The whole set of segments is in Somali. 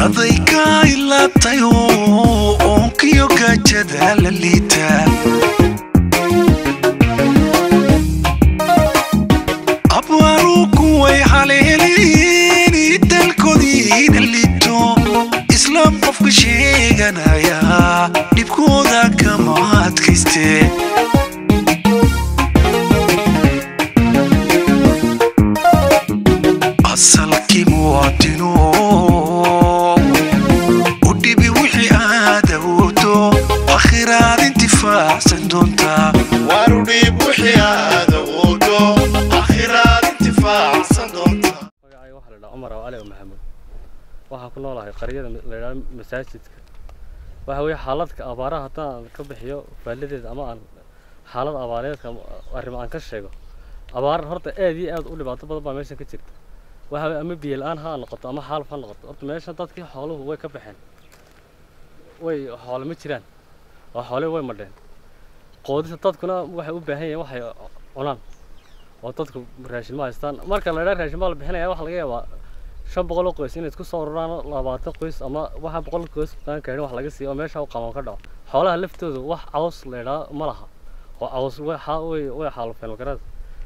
adayga ilaatayo oonkiyo gaajada la liita abwaaruku way haleeliini dalkoodiina liito islaam qofka sheeganaya dhibkooda kama adkayste asalkii muwaadino u dhibi wixii aad awoodo akhiraad intifaacsan doontaa waanu dhiib wixii aad awoodo akhiraad intifaacsan doonta magacayga waxaa la dhaha cumar aw cali maxamuud waxaan ku noolahay qaryada la yidhaha masaajidka waxa weeye xaaladka abaaraha haddaan ka bixiyo faaladeeda ama aan xaalad abaareedka arrimo aan ka sheego abaar horta aad iyo aad u dhibaato badan baa meeshan ka jirta waxa weye ama biyo la-aan ha noqoto ama xaaluf ha noqoto horta meeshan dadkii xooluhu way ka baxeen way xoole ma jiraan oo xoole way madheen qoodista dadkuna waxay u baahan yihiin waxay cunaan oo dadku raashin ma haystaan marka la idhaa raashin baa la bixinaya waxaa laga yaabaa shan boqol oo qoys inay isku soo ururaan labaatan qoys ama waxa boqol qoys aan keenin wax laga siiyo oo meesha u qaban ka dhaco xoolaha laftooda wax caws la idhaa ma laha oo caws way xa way way xaalufeen magarada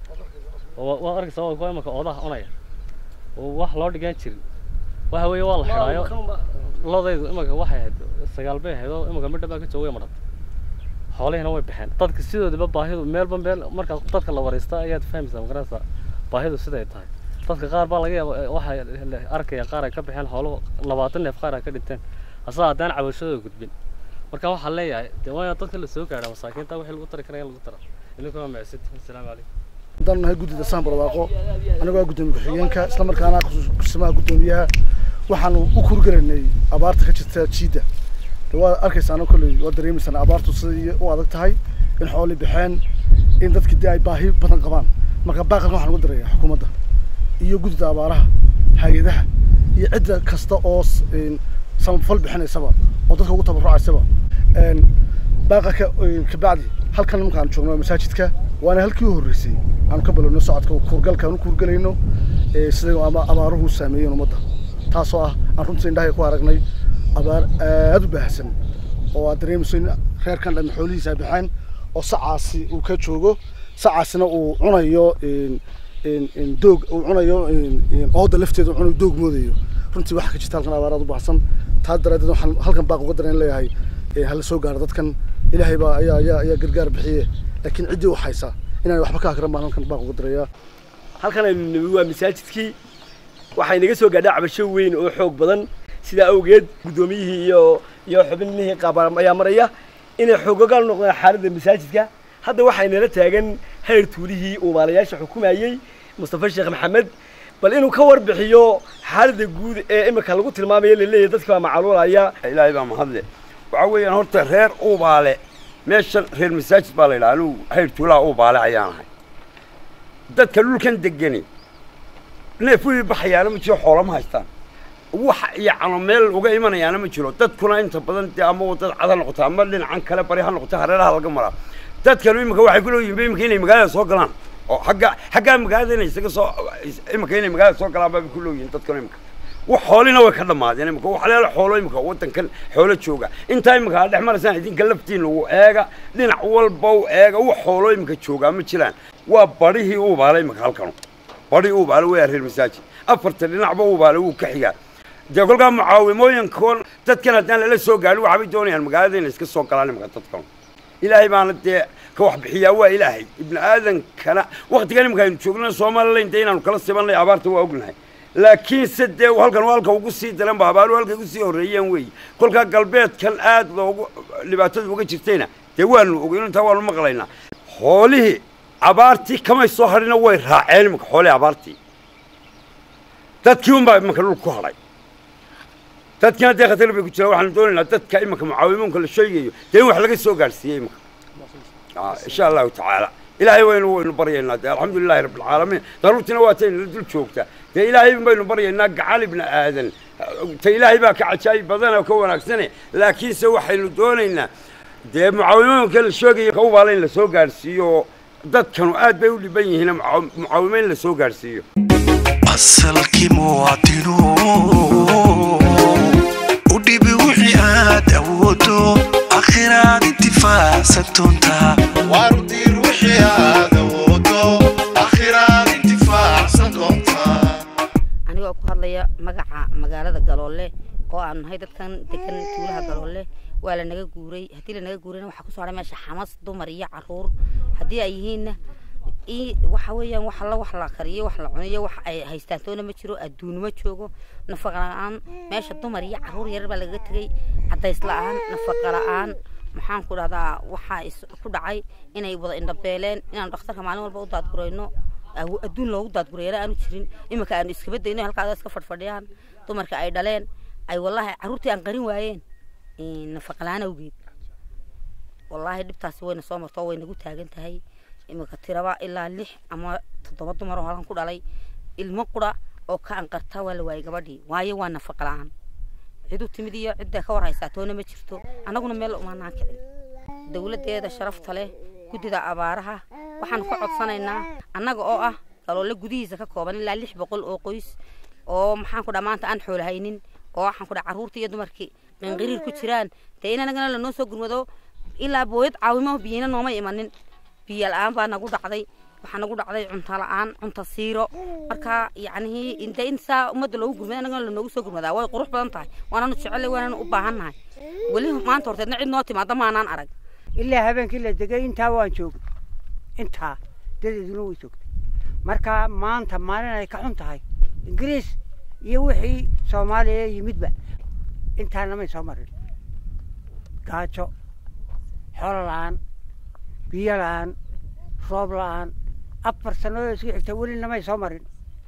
oo waa arkaysa waa kuwa imaka oodaha cunaya oo wax loo dhigaan jirin waxa weeye waa la xidhaayo lodaydu imaka waxay ahayd sagaal bay ahayd oo imaka midha baa ka jooga way madhantay xoolihina way baxeen dadka sidoodaba baahidu meelba meel marka dadka la wareysta ayaad fahmaysaa magaraysaa baahidu siday tahay dadka qaar baa laga yaaba waxay arkaya qaar ay ka baxeen xooluhu labaatan neef qaar ay ka dhinteen asaga haddaan cabashadooda gudbin marka waxaan leeyahay dee waa dadka la soo gaadha masaakiinta wixii lagu tari karaya in lagu tara idinkuna macsid asalaamu calaykum haddaan nahay guddida saan barwaaqo anigoo ah guddoomiye ku-xigeenka isla markaana kursamaha guddoomiyaha waxaanu u kurgaraynay abaarta ka jirta jiidda de waa arkaysaana kolley waa dareemaysaan abaartu sidai u adag tahay in xooli baxeen in dadkii dee ay baahi badan qabaan marka baaqalkan waxaan uga darayaa xukuumadda iyo guddida abaaraha hay-adaha iyo cidda kasta oo s- een, samafal bixinaysaba oo dadka ugu tabarucaysaba een, baaqalka een, kabacdi halkan nimanka aan joogno waa masaajidka waana halkii u horreysay aanu ka balowno socodka kuurgalka aan u kuurgalayno ee, sida ama abaaruhu saameeyeen ummadda taasoo ah aan runtii indhahay ku aragnay abaar aad u baahsan oo aad dareemayso in reerkan dhan xoolihiisa ay baxeen oo sacaasi uu ka joogo sacaasina uu cunayo een, een, een doog uu cunayo een, een ooda lafteeda uu cunayo doog moodayo runtii waxaa ka jirta halkan abaar aad u baahsan taa daraadeed waxaan halkan baaq uga daran leeyahay ee, hala soo gaaro dadkan ilaahay baa ayaa ayaa ayaa gargaar bixiye laakiin ciddii u haysa inaan waxba ka akran baan halkan baaq uga darayaa halkan aynu nimi waa masaajidkii waxay naga soo gaadhaa cabasho weyn oo xoog badan sidaa awgeed guddoomiyihii iyo iyo xubinihii qaabaan ayaa maraya inay xoogogaal noqdaan xaaladda masaajidka hadda waxay nala taagan hayr tuulihii uu maalayaasha xukumayey mustafa sheekh maxamed bal inuu ka warbixiyo xaaladda guud ee imika lagu tilmaamayo laleeyahay dadka baa macaluulaya ilaahay baa mahadle waxaa weeyaan horta reer uubaale meeshan reer masaajid baa la yidhaha anugu hayr tuulaha uubaale ayaan ahay dadka dhulkan degani neef wii baxayaana ma jiro xoolo ma haystaan wax yacno meel uga imanayaana ma jiro dadkuna inta badan dee ama wadada cad ha noqoto ama dhinacan kale bari ha noqoto hareeraha laga maraa dadkanu imika waxay ku leeyihin ba imika inay magaalada soo galaan oo xagga xaggaa magaalada inay isaga soo imika inay magaalada soo galaan baa ku leeyihin dadkanu imika wax xoolina way ka dhammaadeen imika wax leela xoolo imika waddankan xoolo jooga intaa imika aad dhex maraysaan idinka laftiin lagu eega dhinac walba u eega wax xoolo imika joogaa ma jiraan waa barihii uubaale imika halkanu barihii uubaale waa reer masaajid afarta dhinacba uubaale wuu ka xigaa dee kolkaa mucaawimooyinkoon dadkan haddaan lala soo gaadhin waxaabay doonayaan magaalada inay iska soo galaan imika dadkan ilaahay baana dee ka wax bixiyaa waa ilaahay ibni aadankana waktigan imika aynu joogna somalilan dee inaanu kala sibanay abaarta waa ognahay laakiinse dee halkan waa halka ugu sii daran ba abaaru halkay ugu sii horreeyeen weey kolkaa galbeedkan aad loogu dhibaatada uga jirtayna dee waanu ogeyn intaa waanu maqlaynaa xoolihii abaartii kamay soo hadhina way raaceen imika xoolihii abaartii dadkii unbaa imanka dhul ku hadhay dadkina dee khatar bay ku jiraan waxaanu doonaynaa dadka imanka mucaawimoonka la sheegayo dee in wax laga soo gaadhsiiyey imanka insha allahu tacaala ilaahay waynu waynu baryaynaa dee alxamdulilahi rabbi alcaalamiin daruurtina waa tayna la dul joogta dee ilaahay baynu baryaynaa gacal ibni aadan ta ilaahay baa ka cajaayib badan oo ka wanaagsane laakiinse waxaynu doonaynaa dee mucaawimoonka la sheegayo ka ubaala in la soo gaadhsiiyo dadkanu aad bay u dhiban yihiin mucaawimo in la soo gaadhsiiyo asalkii muwaadino awoodo akhiraad intifaacsan doontaa waaru diir wixii aad awoodo akhiraad intifaacsan doontaa anigoo ku hadlaya magaca magaalada galoole oo aan nahay dadkan degan tuulaha galoole waa lanaga guuray haddii lanaga guurayna waxaa kusoo hadhay meesha xamas dumar iyo caruur haddii ay yihiinna i waxa weeyaan wax la wax la kariyo wax la cunayo wax ay haystaan toona ma jiro adduun ma joogo nafaqa la-aan meesha dumar iyo caruur yarar baa lagaga tegay cadays la-aan nafaqa la-aan maxaan ku dhahdaa waxaa is ku dhacay inay wada indhabeeleen inaan dhakhtarka maalin walba u daadgurayno awo- adduun loogu daadgurayana aanu jirin iminka aanu iskaba dayno halkaada iska fadhfadhiyaan dumarka ay dhaleen ay wallaahi carruurtii aan qarin waayeen nafaqa la-aan awgeed wallaahi dhibtaasi wayna soo marto way nagu taagan tahay iminka tiraba ilaa lix ama toddoba dumar oo halkan ku dhalay ilmo qura oo ka anqarta waa la waayay gabadhii waayo waa nafaqa la-aan cid u timid iyo cidda ka war haysaa toona ma jirto annaguna meel umaanaan kicin dowladdeeda sharafta leh guddida abaaraha waxaan ka codsanaynaa annaga oo ah galoole gudihiisa ka kooban ilaa lix boqol oo qoys oo maxaan ku dhaa maanta aan xoolo haynin oo waxaan ku dhaa carruurtii iyo dumarkii qinqiriir ku jiraan dee in anagana lanoo soo gurmado ilaa booyad caawimo biyina nooma imanin biyo la-aan baa nagu dhacday waxaa nagu dhacday cunto la-aan cunto siiro marka yacnihii inte in saa ummadda loogu gurmada annagana lanoogu soo gurmadaa way qurux badan tahay waananu jecel waananu u baahan nahay weli maanta horteedna cid noo timaada maanaan arag ilaa habeenkii la degay intaa waan joogay intaa dadeeduna way joogtay marka maanta maalin ay ka xun tahay ingiriis iyo wixii soomaaliya yimidba intaana may soo marin gaajo xoolo la-aan biyo la-aan roob la-aan afar sannadood isku xigta welina may soo marin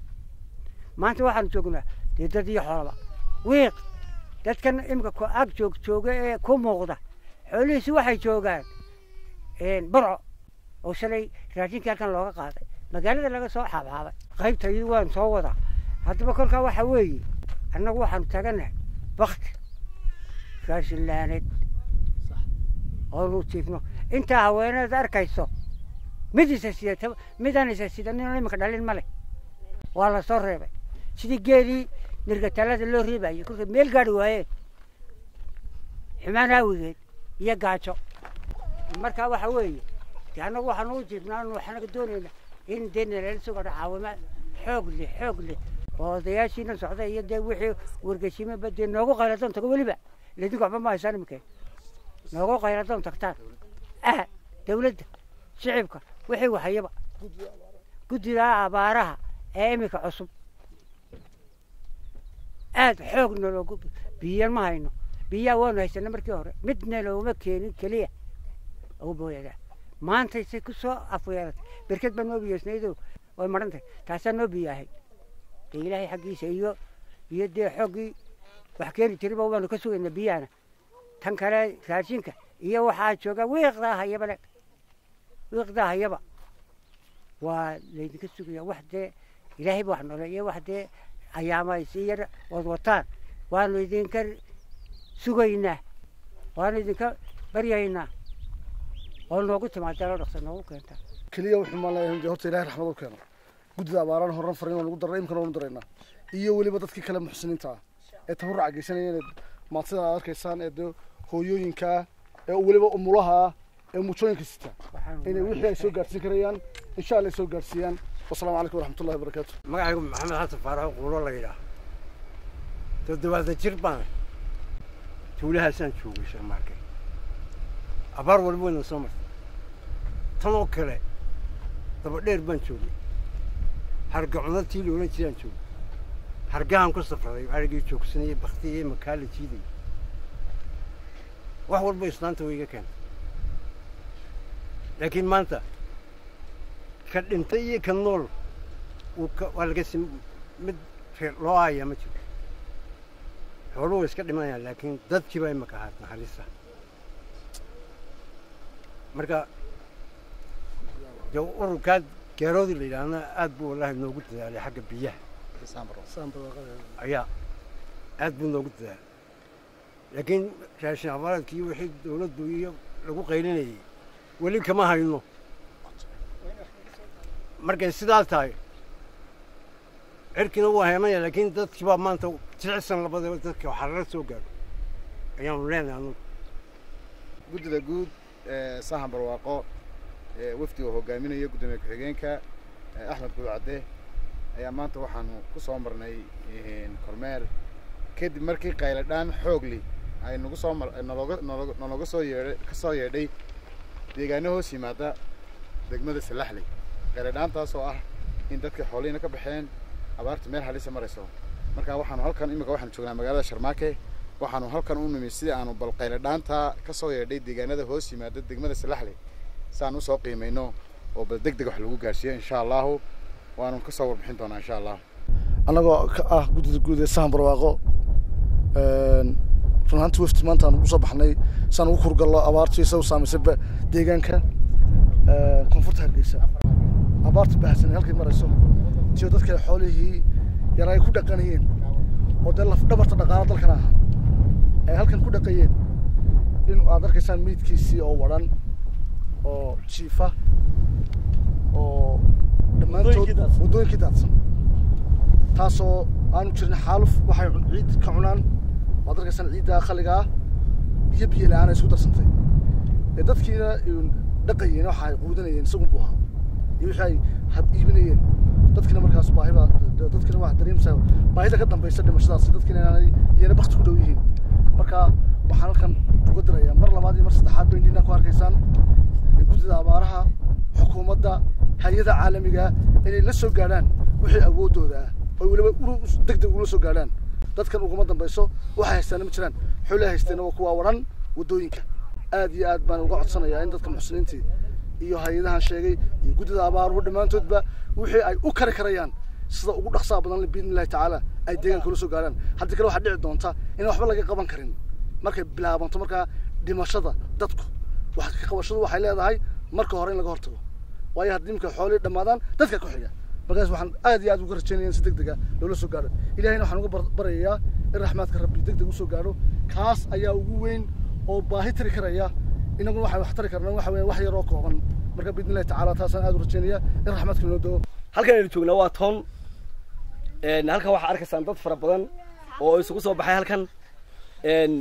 maanta waxaanu joognaa dee dad iyo xoolaba wiiq dadkan imika ku ag joog jooga ee ku muuqda xoolihiisi waxay joogaan burco oo shalay raashinkii halkan looga qaaday magaalada laga soo xaabxaabay qaybta iyadu waan soo wadaa haddaba kolkaa waxa weeye annagu waxaanu taaganahay bakti raashin laaneed oonu jiifno intaa haweeneed arkayso mid isa sidata midaan isa sidanin iminka dhalin male waa la soo reebay sidii geelii nirgataalada loo reebayay kolkay meel gaari waayeen xumaan aawigeed iyo gaajo marka waxa weeye de annagu waxaanu u jiifnaa anu waxaanaga doonayna in dee nalala sugadho caawima xoog leh xoog leh oo odayaashiina socda iyo dee wixii wargeshimaba dee noogu qayladoon tago weliba ladinku waxba ma haysaan imikeen noogu qayladoon tagtaan ah dawladda shicibka wixii wahayaba guddida abaaraha ee iminka cusub aad xoog naloogu biyan ma hayno biyaa waanu haysana markii hore midna looma keenin keliya ugu booyadaa maantay say ku soo afweeratay berked baa noo biyeysnaydoo way maran tahay taasaa noo biyaahay dee ilaahay xaggiisa iyo iyo dee xooggii wax keeni jiriba waanu ka sugaynaa biyahana tan kale raashinka iyo waxaa jooga wiiqdaa hayaba le wiiqdaa hayaba waa laydinka sugaya wax dee ilaahay ba wax noole iyo wax dee ayaamays iyo wad wataan waanu idinka sugaynaa waanu idinka baryaynaa oo noogu timaada loo dhaqsa noogu keenta keliya wuxuu maan leeyahay dee horta ilaahay raxmad u keeno guddida abaaraan horran farin waan ugu daray imkana waanu daraynaa iyo weliba dadkii kale muxsiniinta ah ee tabarruca geysanaya inay maadsida aad arkaysaan ee dee hooyooyinka ah ee weliba umulaha ah ee muujooyinka sita inay wixii ay soo gaadhsiin karayaan insha allah ay soo gaadhsiiyaan wasalaamu calaykum waraxmatullahi wabarakaatu magacaygu maxamed xasan faarax quulo la yidhaah toddobaatan jir baan tuulahaasaan joogay sharmaarke abaar walba wayna soo martay tan oo kale daba dheer baan joogay harga cunadtii la odhan jiraan joogay hargahan ku safraday arigii joogsanayay baktiyay makaa la jiidayay wax walba islaanta way iga keentay laakiin maanta ka dhintay iyo ka nool wuu ka waa laga sim mid reer loo aayaa ma jiro xooluhu way iska dhimanayaan laakiin dadkii baa imaka ahaat naxariista marka dee ururkaa geeroodii la yidhaahna aad buu wallahi noogu dadaalay xagga biyaha ayaa aad buu noogu dadaalay laakiin raashin abaaradkii wixii dawladdu iyo lagu qaylinayay weli kama hayno markay sidaa tahay cirkiina waa heemaya laakiin dadkii baa maanta jicsan labadaba dadka waxaa lala soo gaadho ayaanu leenahay anugu guddida guud ee sahan barwaaqo ee wafdiga hogaaminaya guddoomiye ku-xigeenka ee axmed guucadde ayaa maanta waxaanu ku soo marnay kormeer kadib markii qayladhaan xoogli ay nagu soo mar nalooga nalooga nalooga soo yeedhay ka soo yeedhay deegaano hoos yimaada degmada salaxley qayladhaantaas oo ah in dadka xoolihiina ka baxeen abaarta meel halisa marayso marka waxaanu halkan imika waxaanu joognaa magaalada sharmaake waxaanu halkan u nimi sidii aanu bal qayladhaanta ka soo yeedhay deegaanada hoos yimaada degmada salaxley si aan usoo qiimayno oo bal deg deg wax lagu gaarsiiyo insha allahu waanu kasoo warbixin doonaa insha allah annagoo ka ah guddida guud ee sahan barwaaqo run ahaanti wafti maanta aan ugu soo baxnay si aan ugu kurgallo abaartu isa u saamaysay ba- deegaanka koonfurta hargeysa abaarta baahsan ee halkay marayso tiyo dadka xoolihii yar ay ku dhaqanayeen oo dee laf dhabarta dhaqaala dalkan aha ay halkan ku dhaqayeen in aad arkaysaan meydkiisii oo wadhan oo jiifa oo dhammaantood Waddooyinkii daadsan. waddooyinkii daadsan taasoo aanu jirin xaaluf waxay cun- ciid ka cunaan waad arkaysaan ciidda khaliga ah biyo biyo la-aan ay isku darsantay ee dadkiina een, dhaqayeen waxa ay quudanayeen isagun buu ahaa iyo wixii ay hab iibinayeen dadkina markaas baahi baa d- dadkina waxaa dareemaysaa baahida ka dambaysa dhimashadaasi dadkina inaanay iyana bakti ku dhow yihiin marka waxaan halkan uga dirayaa mar labaad iyo mar saddexaad bay nina ku arkaysaan ee guddida abaaraha xukuumadda hay-ada caalamiga inay la soo gaadhaan wixii awooddooda ah oo weliba uru deg deg ula soo gaadhaan dadkan uguma dambayso waxay haystaana ma jiraan xoolay haysteena waa kuwaa waran waddooyinka aad iyo aad baan uga codsanayaa in dadka muxsiniintii iyo hay-adahan sheegay iyo guddida abaaruhu dhammaantoodba wixii ay u kari karayaan sida ugu dhaqsaha badan le biidni illahi tacaala ay deegaanka ula soo gaadhaan haddii kale waxaa dhici doonta in waxba laga qaban karin markay bilaabanto markaa dhimashada dadku wax ka qabashadu waxay leedahay marka hore in laga hortago waayo haddii imika xoolihii dhammaadaan dadka ku xiga markaas waxaan aad iyo aad uga rajaynaya in si deg dega loola soo gaadho ilahayna waxaan uga bar- baryayaa in raxmaadka rabbi deg deg usoo gaadho kaas ayaa ugu weyn oo baahi tiri karaya inaguna waxaan wax tari karnaa waxa weeye wax yar oo kooban marka biidni illahi tacaala taasaan aad u rajaynaya in raxmaadka inoo doo halkan aynu joognaa waa toon een, halkan waxaa arkaysaan dad fara badan oo isugu soo baxay halkan een,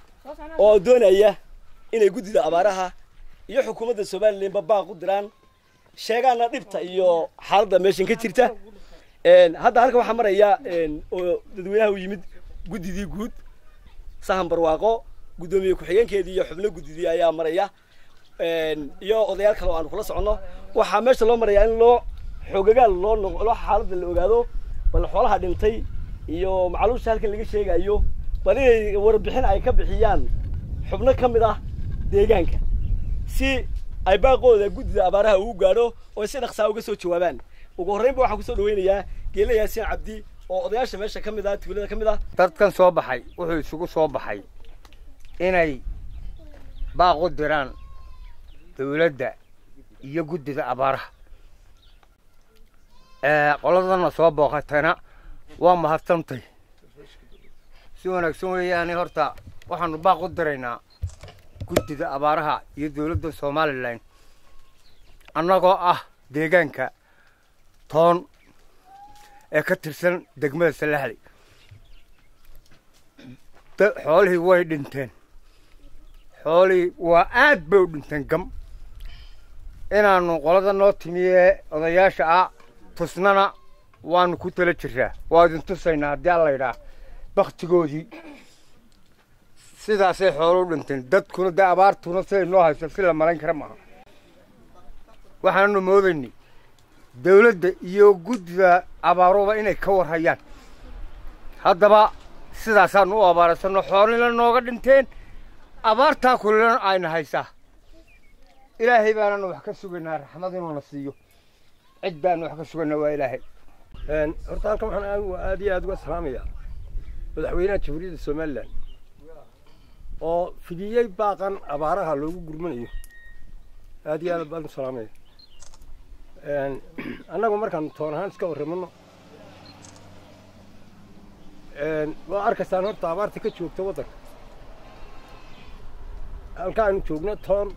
oo doonaya inay guddida abaaraha iyo xukuumadda somalilanba baaq u diraan sheegaana dhibta iyo xaaladda meeshan ka jirta een, hadda halkan waxaa maraya een, oo dadweynaha u yimid guddidii guud sahan barwaaqo guddoomiye ku-xigeenkeedii iyo xubno guddidii ayaa maraya een, iyo odayaal kale oo aan kula soconno waxaa meesha loo marayaa in loo xoogagaal loo noq loo xaaladda la ogaado bal xoolaha dhintay iyo macluusha halkan laga sheegayo bal inay warbixin ay ka bixiyaan xubno ka mid ah deegaanka si ay baaqooda guddida abaaraha ugu gaadho oo si dhaqsaa uga soo jawaabaan ugu horreynba waxaan kusoo dhaweynayaa geela yaasiin cabdi oo odayaasha meesha ka mid ah tuulada ka mid ah dadkan soo baxay wuxuu isugu soo baxay inay baaq u diraan dawladda iyo guddida abaaraha ee qoladana soo booqatayna waa mahadsantay si wanaagsan weeyaane horta waxaanu baaq u diraynaa guddida abaaraha iyo dawladda somalilan annagoo ah deegaanka toon ee ka tirsan degmada salaxley da- xoolihii way dhinteen xoolihii waa aad bay u dhinteen gam inaanu qolada noo timiyee odayaasha ah tusnana waanu ku tala jiraa waa idin tusaynaa haddii alla yidhaah baktigoodii sidaasay xoolo u dhinteen dadkuna dee abaartuna siday noo hayso si la malayn kara maaha waxaanu moodaynay dawladda iyo guddida abaaruba inay ka warhayaan haddaba sidaasaanu u abaaraysanno xoolina nooga dhinteen abaartaa kulilana ayna haysaa ilaahay baananu wax ka sugaynaa raxmad inuuna siiyo cid baanu wax ka sugaynaa waa ilaahay horta halkan waxaan anigu aad iyo aad uga salaamayaa madaxweynaha jamhuuriyadda somalilan oo fidiyey baaqan abaaraha loogu gurmanayo aad iyo aad baan u salaamaya annagu markaan toon ahaan iska warramano waa arkaysaan horta abaarta ka joogta waddanka halka aynu joogno toon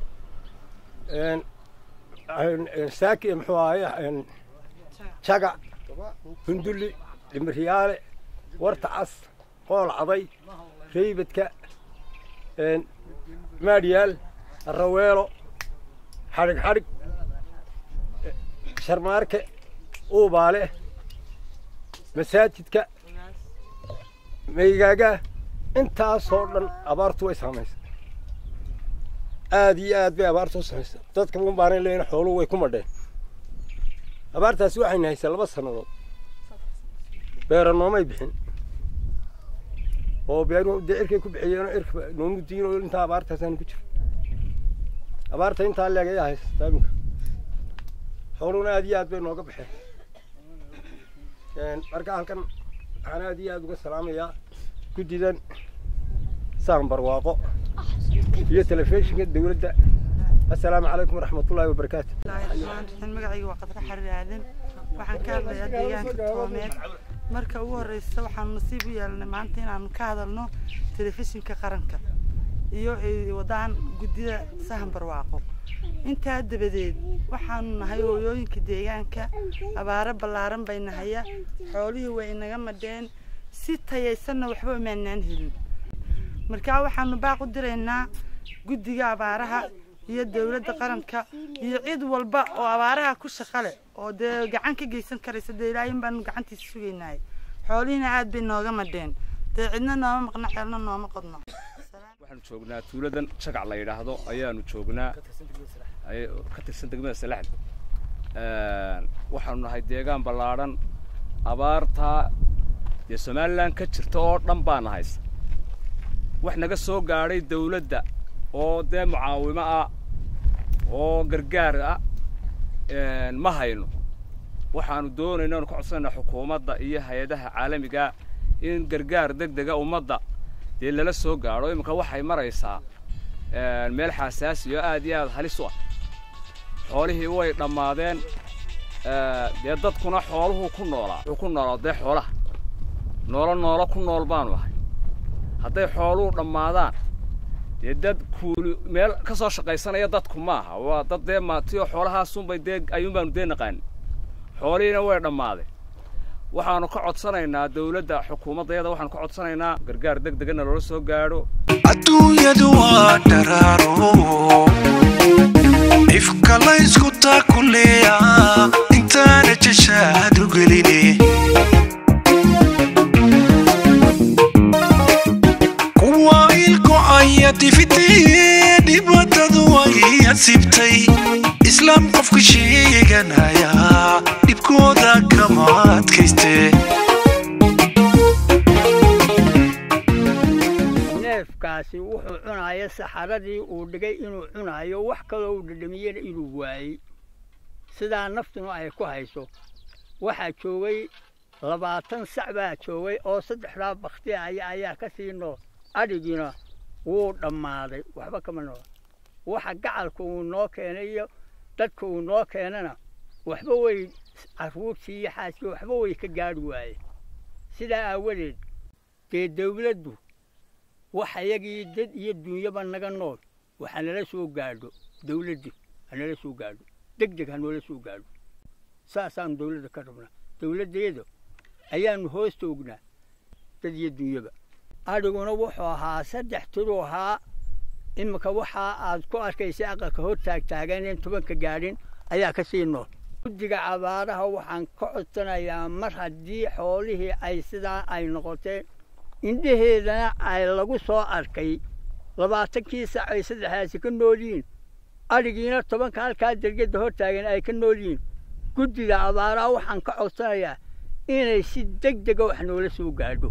saaki muxuu ahaye jaga hundulli dhimiryaale warta cas qool caday reybadka maadhiyaal raweelo xadhig xadhig sharmaarke uubaale masaajidka maygaaga intaasoo dhan abaartu way saamaysa aad iyo aad bay abaartu u samaysa dadka un baanay leeyihin xooluhu way ku madheen abaartaasi waxayna haysaa laba sannadood beera noomay bixin oo beeruhu dee cirkay ku bixiyeenoo cirka noomu diin oo intaa abaartaasaanu ku jiro abaarta intaa leeg ayaa haysataa iminka xooluhuna aad iyo aad bay nooga baxeen marka halkan waxaan aad iyo aad uga salaamayaa guddidan saan barwaaqo iyo telefishinka dawladda assalaamu calaykum waraxmatullaahi wabarakaatu magacayga waa qadra xariir aadan waxaan ka hadlayaa deegaanka toomeed marka ugu horeysa waxaanu nasiib u yeelanay maanta inaanu ka hadalno telefishinka qaranka iyo ay wadaan guddida sahan barwaaqo intaa dabadeed waxaanu nahay hooyooyinka deegaanka abaaro ballaaran bay nahaya xoolihii way inaga madheen si tayaysanna waxba umaanaan helin markaa waxaanu baaq u diraynaa guddiga abaaraha iyo dowladda qaranka iyo cid walba oo abaaraha ku shaqa leh oo dee gacan ka geysan karaysa dee ilaahin baanu gacantiisa sugaynahay xoolihiina aad bay nooga madheen dee cidna nooma maqno ceelna nooma qodno waxaanu joognaa tuuladan jagac la yidhaahdo ayaanu joognaa ka tirsan degmada salaxd waxaanu nahay deegaan ballaadhan abaartaa dee somalilan ka jirta oo dhan baana haysa wax naga soo gaadhay dawladda oo dee mucaawimo ah oo gargaar ah ma hayno waxaanu doonayna anu ka codsanayna xukuumadda iyo hay-adaha caalamiga in gargaar deg dega ummadda dee lala soo gaadho iminka waxay maraysaa meel xasaasi oo aad iyo aad halis u ah xoolihii way dhammaadeen dee dadkuna xooluhu ku noolaa wuxuu ku noolaa dee xoolaha noolo noolo ku nool baanu ahay hadday xooluhu dhammaadaan dee dad kuuli meel ka soo shaqaysanaya dadku maaha waa dad dee maatiyo xoolahaasunbay dee ayuun baanu dee naqaanin xoolihiina way dhammaadeen waxaanu ka codsanaynaa dawladda xukuumaddayada waxaanu ka codsanaynaa gargaar deg degana loola soo gaadho adduunyadu waa dharaaro ifka laysku taakuleeya intaana jashaad u geline kuwa ilkocaya tifitee dhibaatadu way asibtay islaam qofka sheeganaya dhibkooda kama adkayste neefkaasi wuxuu cunaaya saxaradii uu dhigay inuu cunaayo wax kaloo uu dhadhamiyena inuu waayey sidaa naftuna ay ku hayso waxaa joogay labaatan sac baa joogay oo saddexdaa bakti aya ayaa ka sii nool adhigiina wuu dhammaaday waxba kama noola waxa gacalka uu noo keenay iyo dadka uu noo keenana waxba way carruurtii iyo xaaskii waxba way ka gaadhi waayeen sidaa aawadeed dee dawladdu wax ayagii dad iyo duunyaba naga nool waxa nala soo gaadho dawladdii ha nala soo gaadho deg deg ha noola soo gaadho saasaanu dawladda ka rabnaa dawladdeeda ayaanu hoos toognaa dad iyo duunyaba adhiguna wuxuu ahaa saddex tiruu ahaa iminka waxaa aad ku arkaysa aqalka hor taagtaaganeen tobanka gaadhin ayaa ka sii nool guddiga abaaraha waxaan ka codsanayaa mar haddii xoolihii ay sidaa ay noqotee indhaheedana ay lagu soo arkay labaatankii sac ay saddexdaasi ka nool yihiin adhigiina tobanka halkaa dergedda hor taagan ay ka nool yihiin guddiga abaaraha waxaan ka codsanayaa inay si deg dega wax noola soo gaadho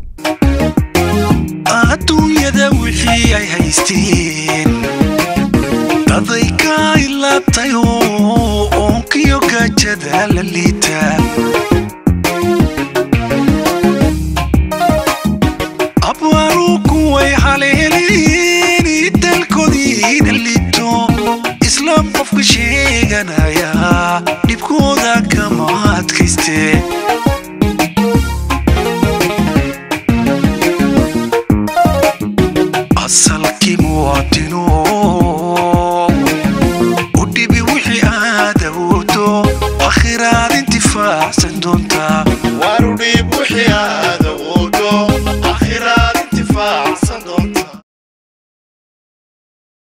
adduunyada wixii ay haysteen daday ka ilaabtay oo oonkiyo gaajada la liitaa abwaaru kuway haleeleen dalkoodiina liito islaam qofka sheeganaya dhibkooda kama adkayste asalkii muwaadino u dhibi wixii aad awoodo akhiraad intifaacsan doontaa waru dhiib wixii aad